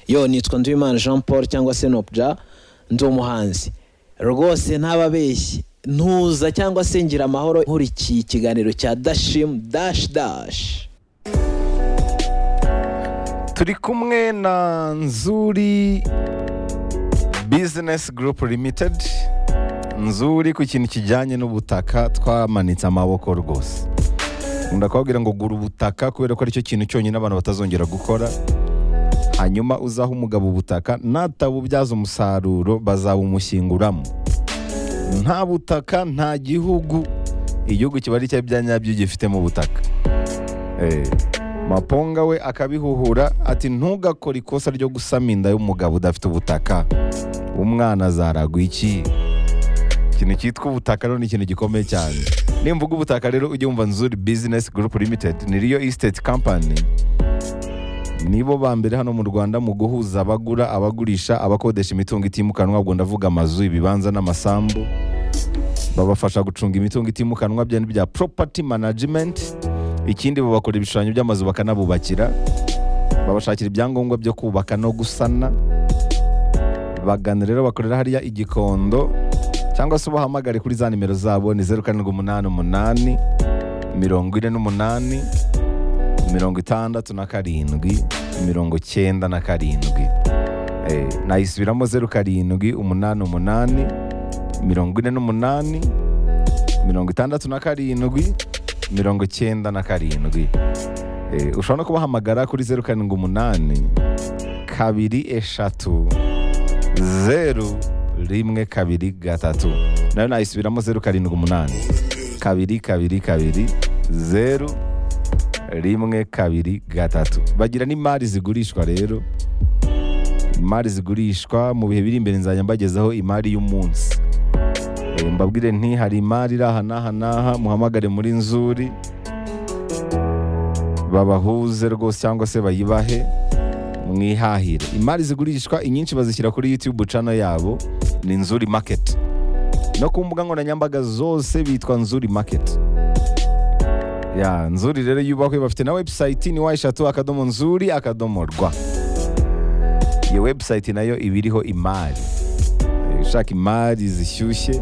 yo nitwa nduwimana jean paul cyangwa se nopja ndi umuhanzi rwose ntababeshye ntuza cyangwa se ngira amahoro nkurikiye ikiganiro cya dashimu dashi dashi turi kumwe na nzuri bizinesi gurupu limitedi nzuri ku kintu kijyanye n'ubutaka twamanitse amaboko rwose ndakubwira ngo gura ubutaka kubera ko aricyo kintu cyonyine abantu batazongera gukora hanyuma uzaha umugabo ubutaka natabubyaza umusaruro bazabumushyinguramo nta butaka nta gihugu igihugu kiba ari cya bya nyabyo gifite mu butaka maponga we akabihuhura ati ntugakore ikosa ryo gusama inda y'umugabo udafite ubutaka umwana azaragwa iki ikintu cyitwa ubutaka rero ni ikintu gikomeye cyane nimvuga ubutaka rero ujye wumva nzuri bizinesi gurupu limitedi ni riyo isiteti kampani nibo ba mbere hano mu rwanda mu guhuza abagura abagurisha abakodesha imitungo itimukanwa ubwo ndavuga amazu ibibanza n'amasambu babafasha gucunga imitungo itimukanwa bya bya poropati manajimenti ikindi babakora ibishushanyo by'amazu bakanabubakira babashakira ibyangombwa byo kubaka no gusana bagana rero bakorera hariya igikondo cyangwa se ubahamagare kuri za nimero zabo ni zeru karindwi umunani umunani mirongo ine n'umunani mirongo itandatu na karindwi mirongo cyenda na karindwi nayisubiramo zeru karindwi umunani umunani mirongo ine n'umunani mirongo itandatu na karindwi mirongo cyenda na karindwi ushobora no kubahamagara kuri zeru karindwi umunani kabiri eshatu zeru rimwe kabiri gatatu nayo nayisubiramo zeru karindwi umunani kabiri kabiri kabiri zeru rimwe kabiri gatatu bagira n'imari zigurishwa rero imari zigurishwa mu bihe biri imbere nzajya mbagezaho imari y'umunsi mbabwire nti hari imari iri aha n'aha n'aha muhamagare muri nzuri babahuze rwose cyangwa se bayibahe mwihahire imari zigurishwa inyinshi bazishyira kuri yutube cano yabo ni nzuri maketi no ku mbuga nkoranyambaga zose bitwa nzuri maketi ya nzuri rero yubahwe bafite na webusayiti ni wa eshatu akadomo nzuri akadomo rwa iyo webusayiti nayo iba iriho imari ushaka imari zishyushye